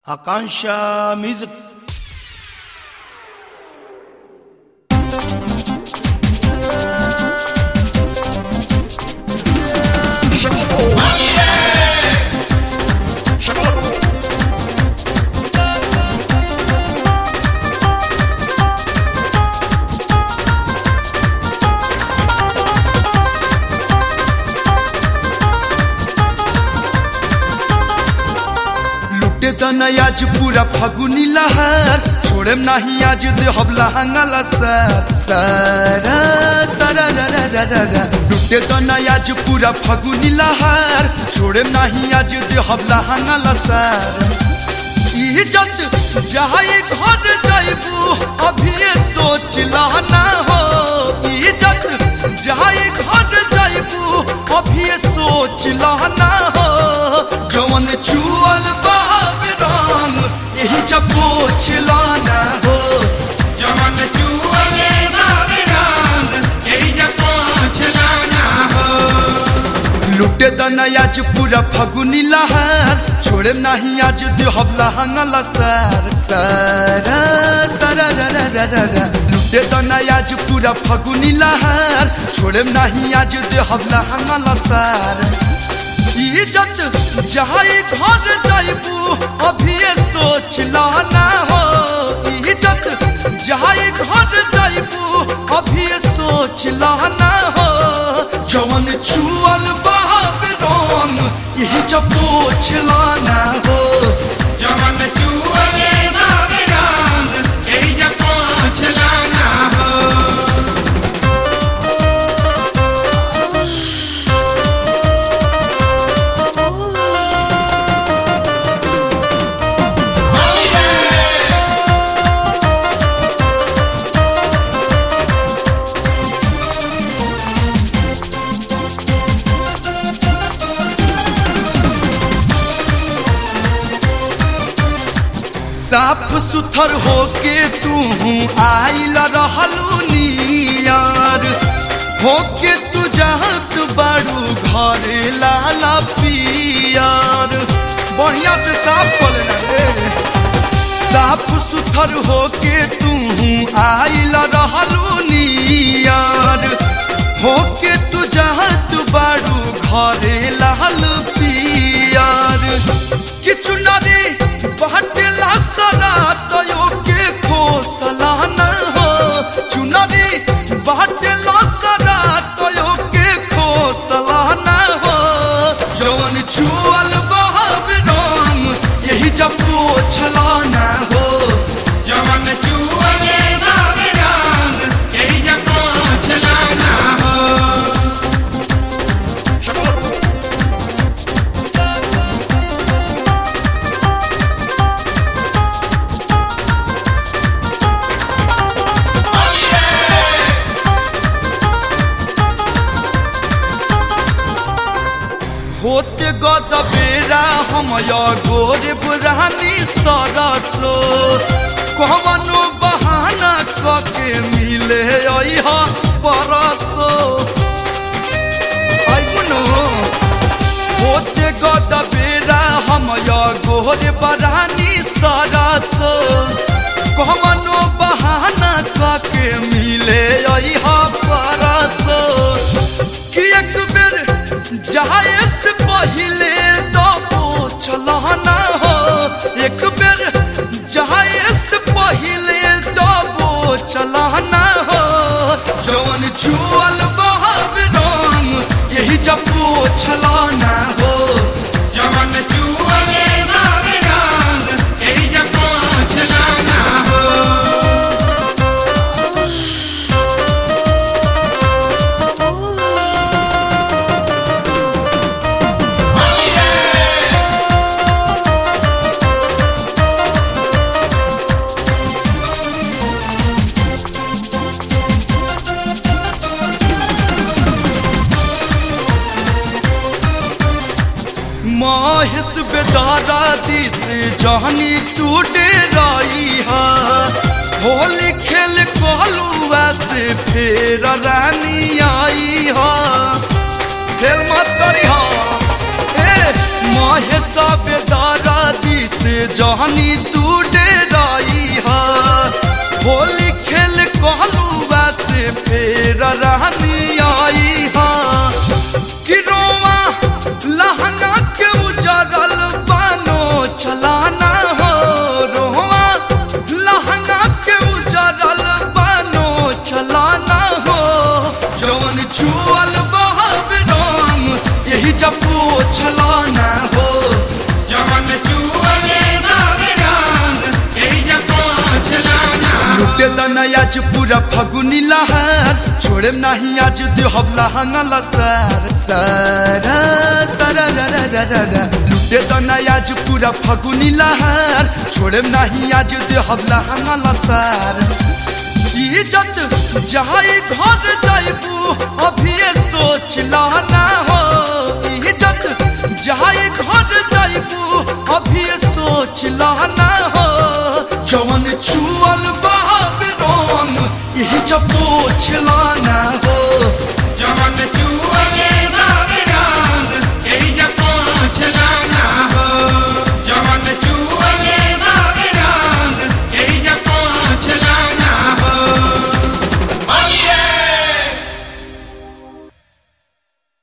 Akansha Music. लुटे तना आज पूरा फागुनी लहर छोड़ेम नाही आज दे हबला हंगला सर सरा सरा रा रा रा रा रा लुटे तना आज पूरा फागुनी लहर छोड़ेम नाही आज दे हबला हंगला सर इज्जत जाए घर जाइबू अभी सोच ना हो इज्जत जाए घर जाइबू अभी सोच ना हो जवन चुअल बाब राम यही जब पोछ लाना हो जवन चुअले बाबे राम, यही जब पहुँच लाना हो। लुटे दना आज पूरा फगुनी लहर छोड़े नहीं आज दे हबला हंगला सर सरा सरा रा रा रा रा रा लुटे दना आज पूरा फगुनी लहर छोड़े नहीं आज दे हबला हंगला सर इज्जत जाए घर जाइबू अभी सोच लाना हो इज्जत जाए घर जाइबू अभी सोच लाना हो जवन चुअल बाब राम यही जब पोछ लाना हो जवन चुअले बाबे राम, यही जब पहुँच लाना हो। साफ सुथर होके तू आइल रहलू नियार होके तू जात बाड़ू घरे लाला पियार बढ़िया से साफ कर लेना रे साफ सुथर होके तू आइल रहलू नियार होके तू जात बाड़ू घरे लाल पियार किछु नारी बाटेला सरा तयो के खोसला न हो चुनरी बाटेला सरा तयो के खोसला न हो जवन चुअल बहब राम यही जब पोछला न हो जवन चुअले बाबे राम, यही जब पहुँच लाना हो। होते गद बेरा हम या गोर बुरानी सरसो कवनो बहाना कके मिले अइहा परसो आइपुनो होते गद बेरा हम या गोर बरानी सरसो कवनो बहाना कके मिले अइहा परसो कि एक बेर जाए से पहले तो चलाना हो एक बेर जाए से पहले तो चलाना हो जवन चुअल बहब राम यही जब चलाना हो जवन चुअले बाबे राम, यही जब पहुँच लाना हो। माहिस बेदारा दिस जहनी टूटे राई हा होली खेल कहलू से फेर रानी आई हा खेल मत करी हा ए माहिस बेदारा दिस से जहनी तू डेराई हा होली खेल कहलुआ से फेर रहनी आई हा कि रोवा लहंगा के उजरल बानो चलाना हो रोवा लहंगा के उजरल बानो चलाना हो जौन छुअल बहब रंग यही जब छलाना हो जवन चुअले बाबे रंग यही जब पोछलाना हो लुटे दना आज पूरा फगुनी लहर छोड़े नहीं आज देहब लहंगा लसर सारा सारा रा रा रा रा रा लुटे दना आज पूरा फगुनी लहर छोड़े नहीं आज देहब लहंगा लसर इज्जत जाई घर जाइबू अभी सोच लाना हो इज्जत जाई घर जाइबू अभी सोच लाना हो जवन छुअल बाब रंग यही जब पोछ लाना हो जवन चुअले